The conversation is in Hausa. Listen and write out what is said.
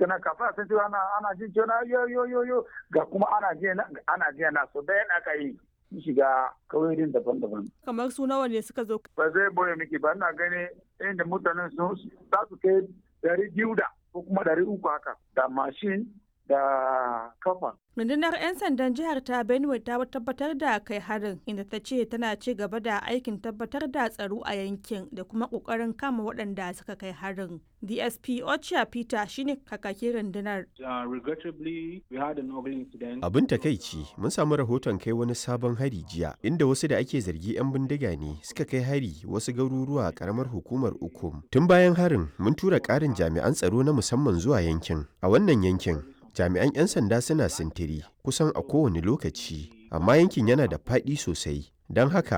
kenan kafin a san cewa ana ana jin cewa yo yo yo yo ga kuma ana jiya na ana jiya na so da yana aka yi shiga kauyoyin daban-daban. Kamar su nawa ne suka zo? Ba zai boye miki ba ina gani inda mutanen sun za su kai dari biyu da ko kuma dari uku haka da mashin da kafa. Rundunar 'yan sandan jihar ta Benue ta tabbatar da kai harin inda ta ce tana ci gaba da aikin tabbatar da tsaro a yankin da kuma kokarin kama waɗanda suka kai harin. DSP Ocha Peter shine kakakin rundunar. Abin takaici mun samu rahoton kai wani sabon hari jiya inda wasu da ake zargi 'yan bindiga ne suka kai hari wasu garuruwa karamar hukumar Ukum. Tun bayan harin mun tura ƙarin jami'an tsaro na musamman zuwa yankin. A wannan yankin jami'an 'yan sanda suna sintiri kusan a kowane lokaci amma yankin yana da faɗi sosai don haka